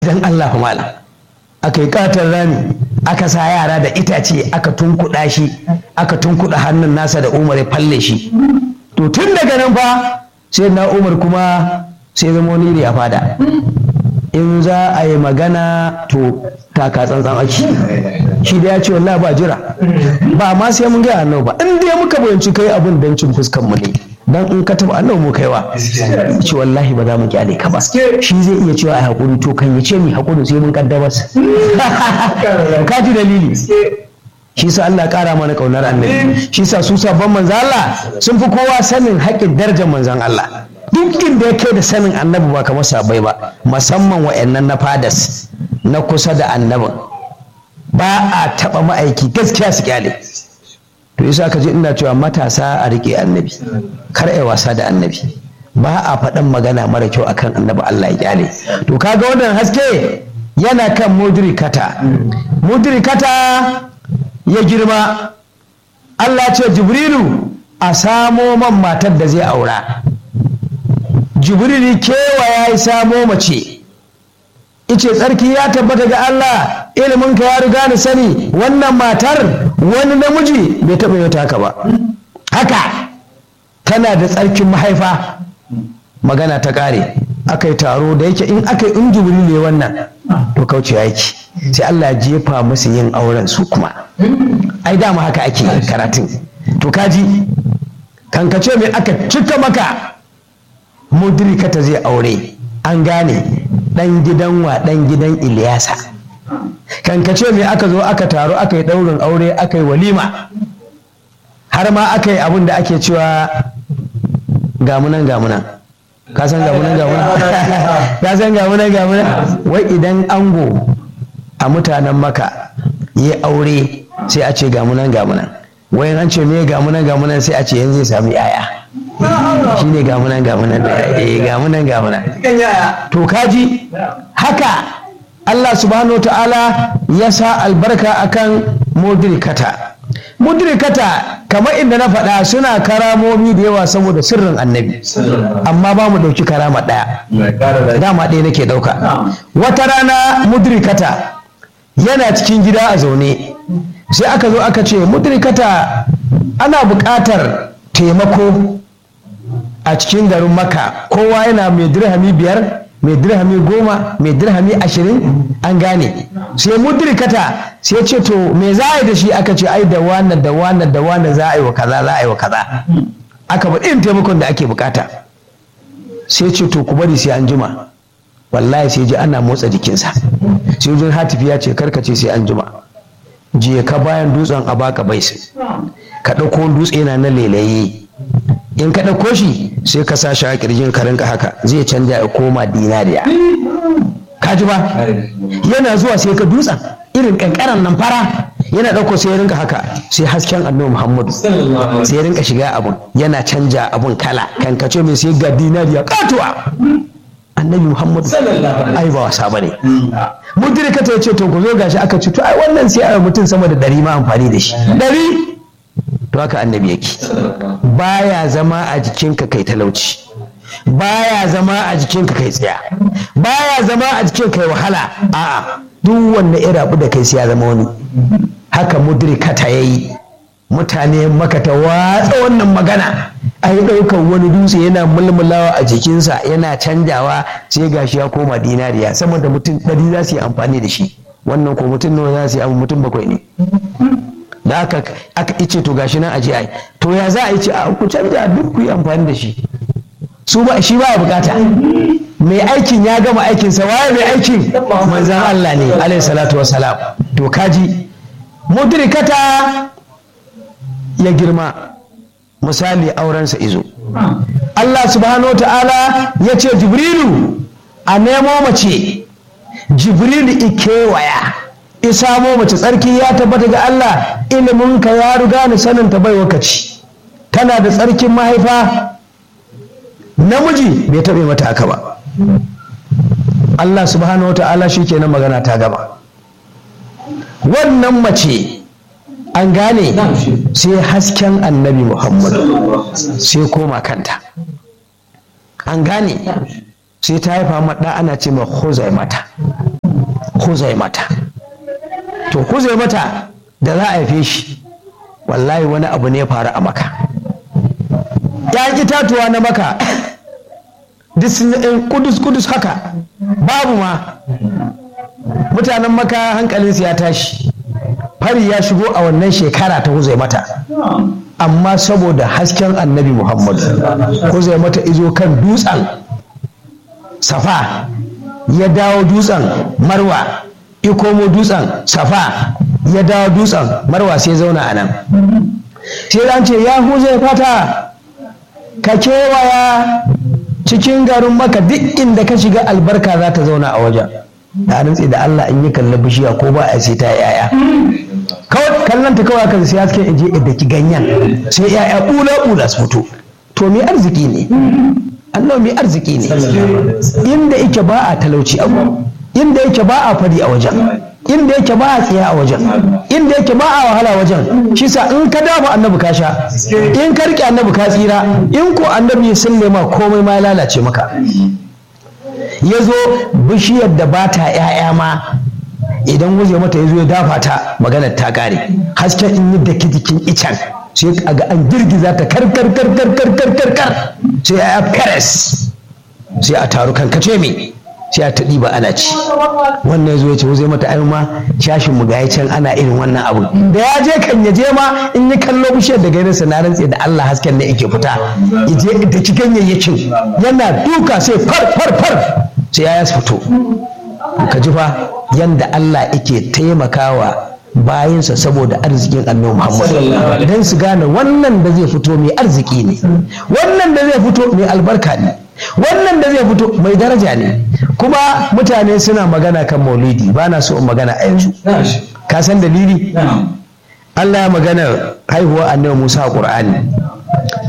dan Allah mala aka yi katon rami aka sa yara da itace aka tunkuɗa shi aka tunkuɗa hannun nasa da umar ya falle shi to tun daga nan fa sai na umar kuma sai zama wani iri a fada in za a yi magana to taka tsantsan ake shi da ya ce wallahi ba jira ba ma sai mun gaya annabi ba in dai muka bayanci kai abin don cin fuskan mu ne dan in ka taba annabi mu kaiwa ce wallahi ba za mu kyale ka ba shi zai iya cewa ai hakuri to kan ya ce mi hakuri sai mun kaddamar ka ji dalili shi sa Allah kara mana kaunar annabi shi sa su sabon manzan Allah sun fi kowa sanin haƙƙin darajar manzan Allah duk inda ya kai da sanin annabi ba kamar sabai ba musamman wa'annan na fadas na kusa da annabin ba a taɓa ma'aiki gaskiya su kyale to yasa ka ji ina cewa matasa a riƙe annabi kar ai wasa da annabi ba a faɗan magana mara kyau akan annabi Allah ya kyale to kaga wannan haske yana kan mudrikata mudrikata ya girma Allah ce jibrilu a samo man matar da zai aura jibrilu kewa ya yi samo mace ice tsarki ya tabbata ga Allah iliminka ya riga ni sani wannan matar wani namiji bai taɓa yi haka ba haka tana da tsarkin mahaifa magana ta ƙare aka yi taro da yake in aka yi in jibrilu ne wannan to kauce yaki sai Allah ya jefa musu yin auren su kuma ai dama haka ake karatun to kaji kankace mai aka cika maka mudrikata zai aure an gane dan gidan wa dan gidan Iliyasa kankace mai aka zo aka taro aka yi daurin aure aka yi walima har ma aka yi abin da ake cewa gamunan gamunan ka san gamunan gamunan ka san gamunan gamunan wai idan ango a mutanen maka yi aure sai a ce gamunan gamunan wai an ce me gamunan gamunan sai a ce yanzu zai sami yaya shi ne gamunan gamunan eh gamunan gamunan to kaji haka Allah subhanahu wa ta'ala ya sa albarka akan mudrikata mudrikata kamar inda na faɗa suna karamomi da yawa saboda sirrin annabi amma ba mu ɗauki karama ɗaya dama ɗaya nake ɗauka wata rana mudrikata yana cikin gida a zaune sai aka zo aka ce mudrikata ana buƙatar taimako a cikin garin maka kowa yana mai dirhami biyar mai dirhami goma mai dirhami ashirin an gane sai mudrikata sai ce to me za a yi da shi aka ce ai da wannan da wannan da wannan za a yi wa kaza za a yi wa kaza aka ba irin taimakon da ake bukata sai ce to ku bari sai an jima wallahi sai ji ana motsa jikinsa sai wajen hatifi ya ce karkace sai an jima je ka bayan dutsen a baka bai ka ɗauko dutse yana na lelaye in ka ɗauko shi sai ka sa shi a ƙirjin ka rinka haka zai canja ya koma dinariya ka ji ba yana zuwa sai ka dutsen irin ƙanƙaran nan fara yana ɗauko sai ya rinka haka sai hasken annabi muhammadu sai ya rinka shiga abun yana canja abun kala kan ka ce mai sai ga dinariya katuwa annabi muhammadu ai ba wasa bane mudirka ta ce to ku zo gashi aka ci to ai wannan sai a mutum sama da ɗari ma amfani da shi ɗari to haka annabi yake baya zama a jikinka kai talauci baya zama a jikinka kai tsaya baya zama a jikin kai wahala a'a duk wanda ya rabu da kai sai ya zama wani haka mudrikata yayi mutane maka ta watsa wannan magana ai ɗaukar wani dutse yana mulmulawa a jikinsa yana canjawa sai gashi ya koma dinariya saboda mutum ɗari za su yi amfani da shi wannan ko mutum nawa za su yi abu mutum bakwai ne da aka aka ice to gashi nan aje ai to ya za a yi ce a ku canja duk ku yi amfani da shi su ba shi ba bukata mai aikin ya gama aikin sa waye mai aikin manzon Allah ne alaihi salatu wassalam to kaji mudrikata ya girma misali aurensa izo Allah subhanahu ta'ala ya ce jibrilu a nemo mace jibrilu ikewaya isamo mace tsarki ya tabbata ga Allah iliminka ya riga ni sanin ta bai wakaci tana da tsarkin mahaifa namiji bai taɓa mata haka ba Allah subhanahu wa ta'ala shi kenan magana ta gaba wannan mace an gane sai hasken annabi muhammadu sai koma kanta an gane sai ta haifa maɗa ana ce ma mata huzai mata to huzai mata da za a haife shi wallahi wani abu ne ya faru a maka ya itatuwa na maka duk sun yi kudus kudus haka babu ma mutanen maka hankalinsu ya tashi fari ya shigo a wannan shekara ta huzai mata amma saboda hasken annabi muhammadu huzai mata izo kan dutsen safa ya dawo dutsen marwa ya komo dutsen safa ya dawo dutsen marwa sai zauna a nan sai an ce ya huzai fata ka kewaya cikin garin maka duk inda ka shiga albarka za ta zauna a wajen ta rantse da Allah in yi kalla bishiya ko ba a sai ta yaya kawai kallon ta kawai kan sai haske in je da ki ganyen sai yaya bula bula su fito to me arziki ne Allah mai arziki ne inda yake ba a talauci abu inda yake ba a fadi a wajen inda yake ba a tsiya a wajen inda yake ba a wahala wajen shi sa in ka dafa annabi ka sha in ka rike annabi ka tsira in ko annabi ya sulle ma komai ma ya lalace maka ya zo bishiyar da ba ta ‘ya'ya ma idan guje mata ya zo ya dafa ta maganar ta kare hasken in yi daki jikin icen sai a ga an girgiza ta kar kar kar kar kar kar kar kar sai ya peres sai a taru kankace me sai a ta ɗiba ana ci wannan zo ya ce zai mata ai ma shashin mu gaya can ana irin wannan abu da ya je kan ya je ma in yi kallo bishiyar da gairin sa na rantse da Allah hasken ne yake fita ya je da ci ganyayyakin yana duka sai far far far sai ya fito ka ji fa yanda Allah yake taimakawa bayansa saboda arzikin annabi Muhammad dan su gane wannan da zai fito mai arziki ne wannan da zai fito mai albarka ne wannan da zai fito mai daraja ne kuma mutane suna magana kan maulidi ba na so in magana a yanzu ka san dalili Allah ya magana haihuwa annabi Musa a Qur'ani